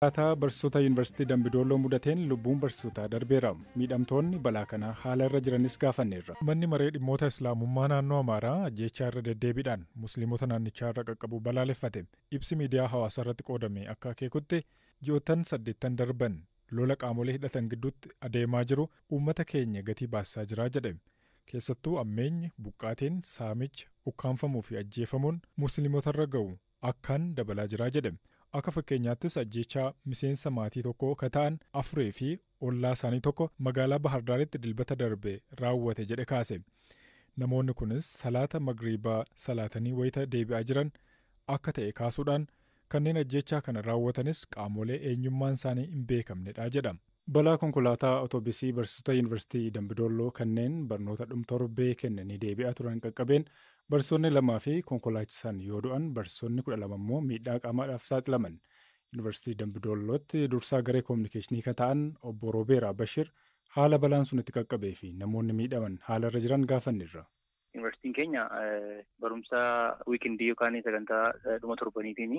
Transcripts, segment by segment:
Konkolaataa barsiisota yuunivarsiitii Dambidooloo mudateen lubbuun barsiisotaa darbeera. Miidhamtoonni balaa kanaa haala irra jiranis gaafanneerra. Manni maree dhimmoota Islaamummaa naannoo Amaaraa ajjeechaa irra deddeebiidhaan Musliimota naannichaa irra qaqqabu balaaleffate. Ibsi miidiyaa hawaasaa irratti qoodame akka akeekutti ji'oottan saddeettan darban lola qaamolee hidhatan gidduutti adeemaa jiru uummata keenya gatii baasaa jira jedhe. Keessattuu ammeenyi buqqaatiin saamicha ukkaanfamuu fi ajjeefamuun musliimotarra ga'u akkaan dabalaa jira jedhe. Akka fakkeenyaattis ajjeechaa miseensa maatii tokkoo ka ta'an afurii fi ollaa isaanii tokko magaalaa Bahardaaritti dilbata darbe raawwate jedhe kaase. Namoonni kunis salaata magriibaa salaatanii wayita deebi'aa jiran akka ta'e kaasuudhaan kanneen ajjeechaa kana raawwatanis qaamolee eenyummaan isaanii hin beekamnedha jedha. Balaa konkolaataa otoobisii barsiisota yuunivarsiitii Dambidolloo kanneen barnoota dhumtorbee kennanii deebi'aa turan qaqqabeen barsiisonni lamaa fi konkolaachisan yoo du'an barsiisonni kudha lama immoo miidhaa qaamaadhaaf saaxilaman. Yuunivarsiitii Dambidollootti dursaa garee koominikeeshinii kan ta'an obbo Roobeeraa Bashir haala balaan sun itti qaqqabee fi namoonni miidhaman haala irra jiran gaafanneerra. Yuunivarsiitiin keenya barumsa wiikindii yookaan sagantaa dhuma torbaniitiin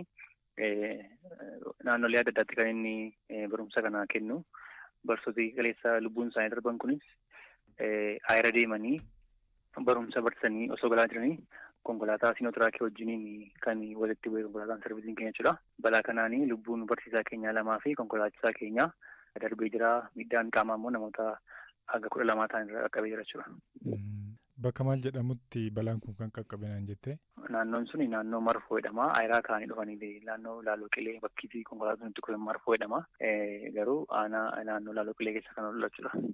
naannolee adda addaatti kan inni barumsa kana kennu. Barsiisota kaleessa lubbuun isaanii darban kunis ayira deemanii barumsa barsiisanii osoo galaa jiranii konkolaataa siinootiraakii wajjiniin kan walitti bu'e konkolaataan sarbiisiin keenya jechuudha. Balaa kanaan lubbuun barsiisaa keenyaa lamaa fi konkolaachisaa keenyaa darbee jira. Miidhaan qaamaa immoo namoota hanga kudha lamaa ta'an irra qaqqabee jira jechuudha. Bakka maal jedhamutti balaan kun kan qaqqabe naan jettee? Naannoon sun naannoo marfoo jedhama. Ayiraa ka'anii dhufanii naannoo laaloo qilee bakki konkolaataan itti kufe marfoo jedhama. Garuu aanaa naannoo laaloo qilee keessa kan oolu jechuudha.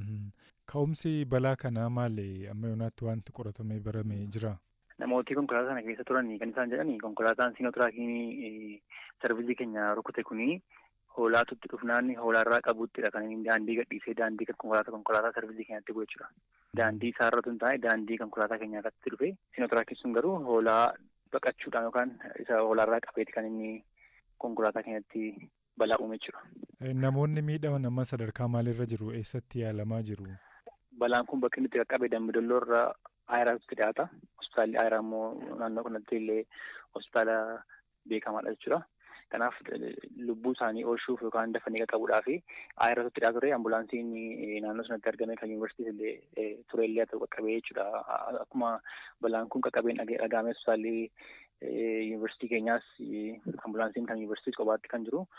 Ka'umsi balaa kanaa maali? Amma yoonaatti wanti qoratamee baramee jira? Namooti konkolaataa kana keessa turan kan isaan jedhani konkolaataan siinootiraakii sarvisii keenya rukute kuni hoolaatutti dhufnaan hoolaarraa qabuuttidha kan inni daandii gadhiisee daandii konkolaataa konkolaataa sarvisii keenyatti bu'e jechuudha. Daandii isaarra tun taa'e daandii konkolaataa keenyaa irratti dhufe siinootiraakii sun garuu hoolaa baqachuudhaan yookaan isa hoolaarraa qabeeti kan inni konkolaataa keenyatti balaa uume jechuudha. Namoonni miidhaman amma sadarkaa maalirra jiru? Eessatti yaalamaa jiru? Balaan kun bakki inni itti qaqqabe Dambidolloo irraa Ayiraatti dhiyaata. Hospitaalli Ayiraa immoo naannoo kanatti illee hospitaala beekamaadha jechuudha. Kanaaf lubbuu isaanii oolchuuf yookaan dafanii qaqqabuudhaaf Ayiraatti dhiyaatu ture ambulaansiin naannoo sanatti argame kan yuunivarsiitii illee ture illee ta'u qaqqabee jechuudha. Akkuma balaan kun qaqqabeen dhagaame hospitaalli yuunivarsiitii keenyaas ambulaansiin kan yuunivarsiitii qobaatti kan jiru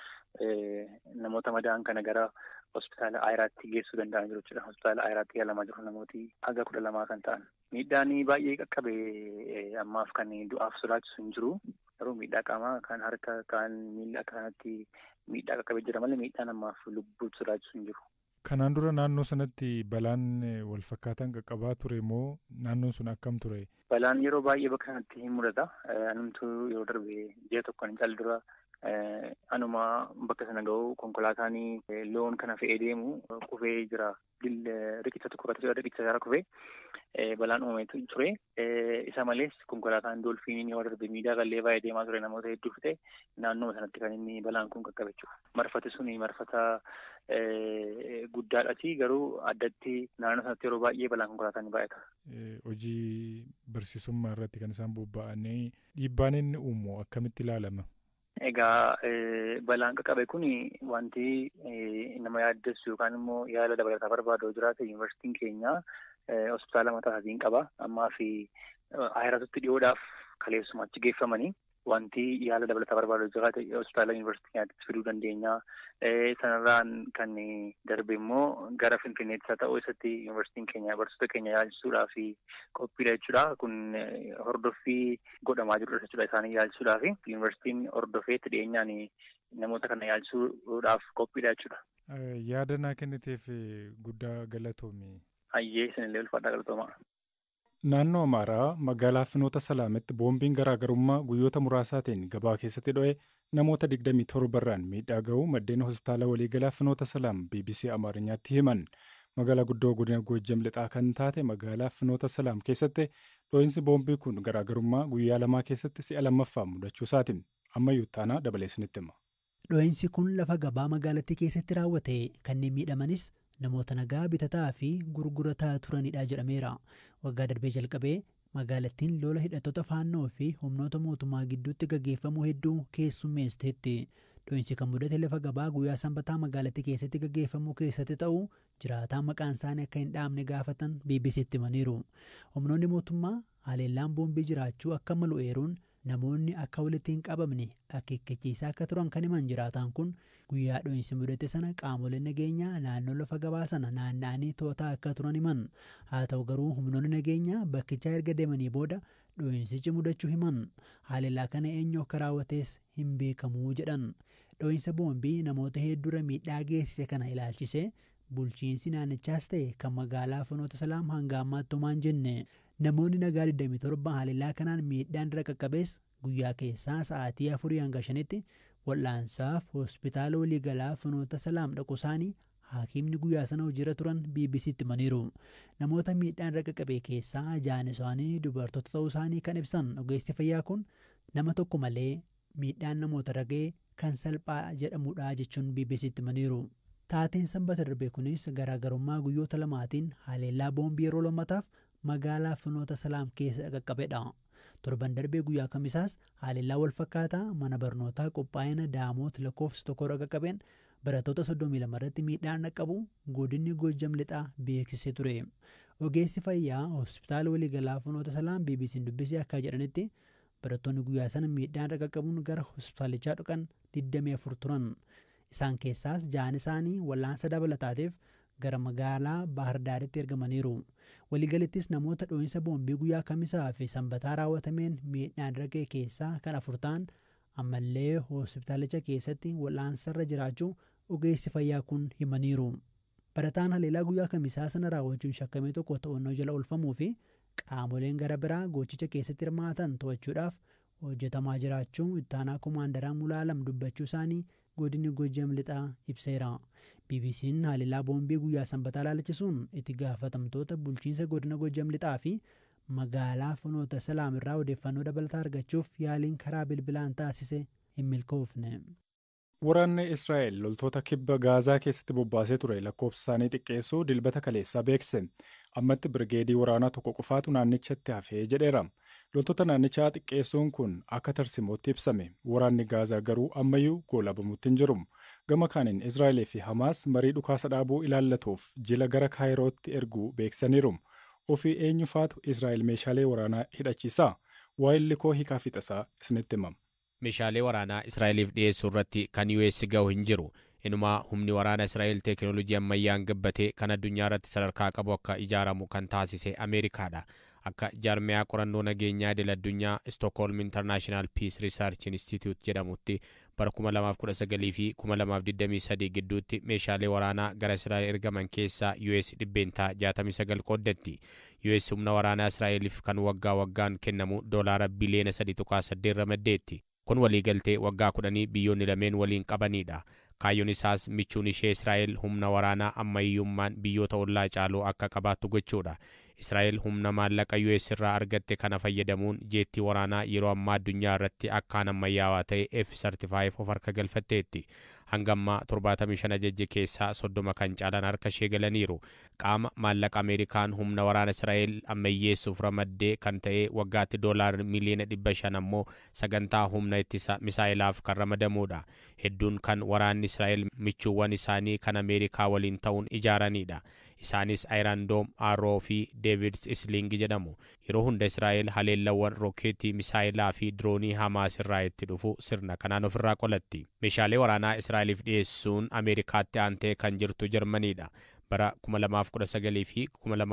namoota madaa'an kana gara hospitaala Ayiraatti geessuu danda'an jiru jechuudha. Hospitaala Ayiraatti yaalamaa jiru namooti haga kudha lamaa kan ta'an. Miidhaan baay'ee qaqqabe ammaaf kan du'aaf sodaachisu hin jiru. Garuu miidhaa qaamaa kan harka kan miila akka kanatti miidhaa qaqqabee jira malee miidhaan ammaaf lubbuu sodaachisu hin jiru. Kanaan dura naannoo sanatti balaan wal fakkaataan qaqqabaa ture moo naannoon sun akkam ture? Balaan yeroo baay'ee bakka kanatti hin mudata. Anumtuu yeroo darbe ji'a tokkoon caal dura anuma bakka sana ga'u konkolaataan loon kana fe'ee deemu kufee jira. Riqicha tokko irratti riqicha isaarra kufee balaan uumetu ture. Isa malees konkolaataan doolfiiniin yoo darbe miidhaa qallee baay'ee deemaa ture namoota hedduu fite naannoo sanatti kan inni balaan kun qaqqabe jechuudha. Marfati suni marfata guddaadhaati garuu addatti naannoo sanatti yeroo baay'ee balaan konkolaataa ni baay'ata. Hojii barsiisummaa irratti kan isaan bobba'anii dhiibbaan inni uumu akkamitti ilaalama? Egaa balaan qaqqabe kun wanti nama yaaddessu yookaan immoo yaala dabalataa barbaadu jiraate yuunivarsiitiin keenya hospitaala mataa isaatiin qaba. Ammaa fi ayiraatutti dhiyoodhaaf kaleessuma achi geeffamanii wanti yaala dabalataa barbaadu jiraate hospitaala yuunivarsiitii keenyaatti fiduu dandeenya. Sanarraan kan darbe immoo gara Finfinneetti haa ta'u isatti yuunivarsiitiin keenya barsiisota keenya yaalchisuudhaaf qophiidha jechuudha. Kun hordoffii godhamaa jirudha jechuudha isaanii yaalchisuudhaaf yuunivarsiitiin hordofeetti dhiyeenyaan namoota kana yaalchisuudhaaf qophiidha jechuudha. Yaada naa kenniteef guddaa galatoomi. Hayyee isinillee ulfaadhaa galatoomaa. Naannoo Amaaraa magaalaa Finoota Salaametti boombiin garaagarummaa guyyoota muraasaatiin gabaa keessatti dho'e namoota 27 irraan miidhaa ga'uu maddeen hospitaala waliigalaa Finoota Salaam BBC Amaarኛatti himan. Magaalaa guddoo godina Goojjam lixaa kan taate magaalaa Finoota Salaam keessatti dho'iinsi boombii kun garaagarummaa guyyaa lamaa keessatti si'a lammaffaa mudachuu isaati. Ammayyuu taanaa dabalee isinitti hima. Dho'iinsi kun lafa gabaa magaalattii keessatti raawwate kanneen miidhamanis namoota nagaa bitataa fi gurgurataa turanidha jedhameera. Waggaa darbee jalqabee magaalattiin lola hidhattoota faannoo fi humnoota mootummaa gidduutti gaggeeffamuu hedduu keessummeessiteetti. Dho'insi kan mudate lafa gabaa guyyaa sanbataa magaalattii keessatti gaggeeffamuu keessatti ta'uu jiraataa maqaan isaanii akka hin dhaamne gaafatan BBC'tti himaniiru. Humnoonni mootummaa haleellaan boombii jiraachuu akka malu eeruun namoonni akka walitti hin qabamne akeekkachiisaa akka turan kan himan jiraataan kun guyyaa dho'insi mudate sana qaamoleen nageenyaa naannoo lafa gabaa sana naanna'anii to'ataa akka turan himan haa ta'u garuu humnoonni nageenyaa bakkichaa erga deemanii booda dho'insichi mudachuu himan haleellaa kana eenyu akka raawwates hin beekamuu jedhan dho'insa boombii namoota hedduura miidhaa geessise kana ilaalchisee bulchiinsi naannichaas ta'e kan magaalaa finoota salaam hanga ammaatti homaa hin jenne namoonni nagaa 27 haleellaa kanaan miidhaan irra qaqqabees guyyaa keessaa sa'aatii afurii hanga shanitti wal'aansaaf hospitaala waliigalaa finoota salaam dhaqu isaanii hakiimni guyyaa sana hojiirra turan bbc'tti himaniiru namoota miidhaan irra qaqqabe keessaa jaan isaanii dubartoota ta'uu isaanii kan ibsan ogeessi fayyaa kun nama tokko malee miidhaan namoota irra ga'e kan salphaa jedhamudha jechuun bbc'tti himaniiru. taateen sanbata darbe kunis garaagarummaa guyyoota lamaatiin haleellaa boombii yeroo lammataaf magaalaa finoota salaam keessa qaqqabedha. torban darbee guyyaa kamisaas haleellaa wal fakkaataa mana barnootaa qophaa'ina daamoot lakkoofsa tokko irra qaqqabeen barattoota 32 irratti miidhaan dhaqqabu godinni gojjam lixaa beeksisee ture. Ogeessi fayyaa hospitaala waliigalaa finoota salaam BBC'n dubbisee akka jedhanitti barattoonni guyyaa sana miidhaan irra qaqqabuun gara hospitaalichaa dhaqan 24 turan. Isaan keessaas ja'an isaanii wal'aansa dabalataatiif gara magaalaa Baahirdaaritti ergamaniiru. Waliigalittis namoota dho'insa boombii guyyaa kamisaa fi sanbataa raawwatameen miidhaan irra ga'e keessaa kan afur ta'an ammallee hospitaalicha keessatti wal'aansarra jiraachuu ogeessi fayyaa kun himaniiru. Barataan haleellaa guyyaa kamisaa sana raawwachuun shakkamee tokko to'annoo jala oolfamuu fi qaamoleen gara biraa gochicha keessatti hirmaatan to'achuudhaaf hojjetamaa jiraachuu ittaanaa komaandaraa mulaalam dubbachuu isaanii godinni gojjam lixaa ibseera. BBC'n haleellaa boombii guyyaa sanbataa ilaalchisuun itti gaafatamtoota bulchiinsa godina gojjam lixaa fi magaalaa finoota salaam irraa odeeffannoo dabalataa argachuuf yaaliin karaa bilbilaan taasise hin milkoofne. Waraanni Israa'el loltoota kibba Gaazaa keessatti bobbaasee ture lakkoofsa isaanii xiqqeessuu dilbata kaleessaa beekse. Ammatti birgeedii waraanaa tokko qofaatu naannichatti hafee jedheera. Loltoota naannichaa xiqqeessuun kun akka tarsimootti ibsame. Waraanni Gaazaa garuu ammayyuu goolabamuutti hin jiru. Gama kaaniin Israa'elee fi Hamaas marii dhukaasa dhaabuu ilaallatuuf jila gara Kaayirootti erguu beeksisaniiru. Ofii eenyufaatu Israa'el meeshaalee waraanaa hidhachiisa? Waa'illi koo hiikaa fixasaa isinitti himama. meeshaalee waraanaa Israa'eliif dhiyeessuu irratti kan US ga'u hin jiru. Inumaa humni waraana Israa'el teekinooloojii ammayyaan gabbatee kan addunyaa irratti sadarkaa qabu akka ijaaramu kan taasise Ameerikaadha. Akka jaarmiyaa qorannoo nageenyaa idil addunyaa Stockholm International Peace Research Institute jedhamutti bara 2019 fi 2023 gidduutti meeshaalee waraanaa gara Israa'el ergaman keessaa US dhibbeentaa 69 qooddatti. US humna waraanaa Israa'eliif kan waggaa waggaan kennamu doolaara biliyoona 3.8 ramaddeetti. kun waliigaltee waggaa kudhanii biyyoonni lameen waliin qabanidha. Kaayyoon isaas michuun ishee Israa'el humna waraanaa ammayyummaan biyyoota ollaa caaluu akka qabaattu gochuudha. Israa'el humna maallaqa US irraa argatte kana fayyadamuun jeettii waraanaa yeroo ammaa addunyaa irratti akkaan ammayyaawaa ta'e F-35 of harka galfatteetti. Hanga ammaa 75 ajajje keessaa 30 kan caalan harka ishee galaniiru. Qaama maallaqa Ameerikaan humna waraana Israa'el ammayyeessuuf ramaddee kan ta'e waggaatti doolaar miliyoona 500 ammoo sagantaa humna ittisa misaa'ilaaf kan ramadamudha. Hedduun kan waraanni Israa'el michuuwwan isaanii kan Ameerikaa waliin ta'uun ijaaranidha. isaanis ayiraandoom aaroo fi deevids islingi jedhamu yeroo hunda israa'el haleellawwan rookeetii misaayilaa fi diroonii hamaas irraa itti dhufu sirna kanaan ofirraa qolatti meeshaalee waraanaa israa'eliif dhiyeessuun ameerikaatti aantee kan jirtu jarmaniidha bara 2019 fi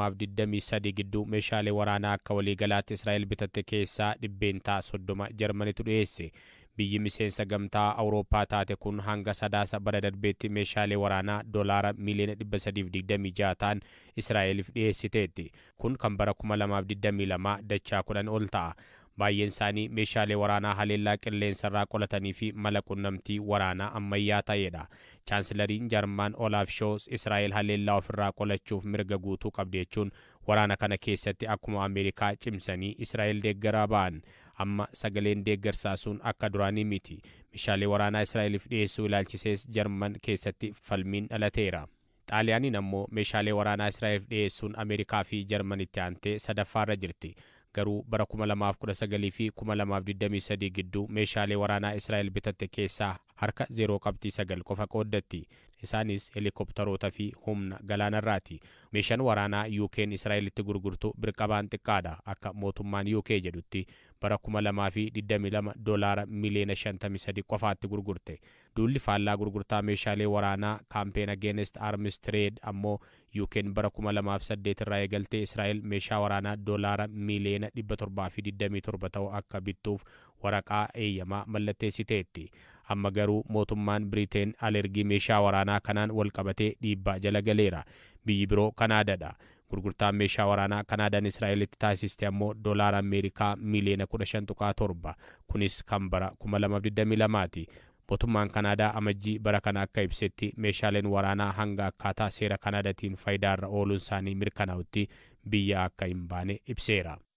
2023 gidduu meeshaalee waraanaa akka waliigalaatti israa'el bitatte keessaa dhibbeentaa 30 jarmanitu dhiyeesse biyyi miseensa gamtaa awurooppaa taate kun hanga sadaasa bara darbeetti meeshaalee waraanaa doolaara miliyoona 326 ta'an israa'eliif dhiyeessiteetti kun kan bara 2022 dachaa kudhan ol ta'a baay'een isaanii meeshaalee waraanaa haleellaa qilleensarraa qolatanii fi mala qunnamtii waraanaa ammayyaa ta'edha chaansilariin jarmaan olaaf shoos israa'el haleellaa ofirraa qolachuuf mirga guutuu qabdi jechuun waraana kana keessatti akkuma ameerikaa cimsanii israa'el deeggaraa ba'an amma sagaleen deeggarsaa sun akka duraanii miti meeshaalee waraanaa israa'eliif dhiyeessuu ilaalchisees jarman keessatti falmiin dhalateera. xaaliyaaniin ammoo meeshaalee waraanaa israa'eliif dhiyeessuun ameerikaa fi jarmanitti aantee sadaffaarra jirti garuu bara 2019 fi 2023 gidduu meeshaalee waraanaa israa'el bitatte keessaa harka 0.9 qofa qooddatti isaanis helikoptaroota fi humna galaanarraati meeshaan waraanaa yuukeen israa'elitti gurgurtu birqabaan xiqqaadha akka mootummaan yuukee jedhutti bara 2022 doolaara miliyoona 53 qofaatti gurgurte duulli faallaa gurgurtaa meeshaalee waraanaa kaampeen ageenest arms trade ammoo yuukeen bara 2008 irraa eegaltee israa'el meeshaa waraanaa doolaara miliyoona 727 ta'u akka bittuuf waraqaa eeyyamaa mallatteessiteetti amma garuu mootummaan biriteen alergii meeshaa waraanaa kanaan walqabatee dhiibbaa jala galeera biyyi biroo kanaadaadha gurgurtaan meeshaa waraanaa kanaadaan israa'elitti taasiste ammoo doolaara ameerikaa miliyoona 15.7 kunis kan bara 2022 ti mootummaan kanaadaa amajjii bara kana akka ibsetti meeshaaleen waraanaa hanga akkaataa seera kanaadaatiin faayidaarra ooluun isaanii mirkanaa'utti biyya akka hin baane ibseera.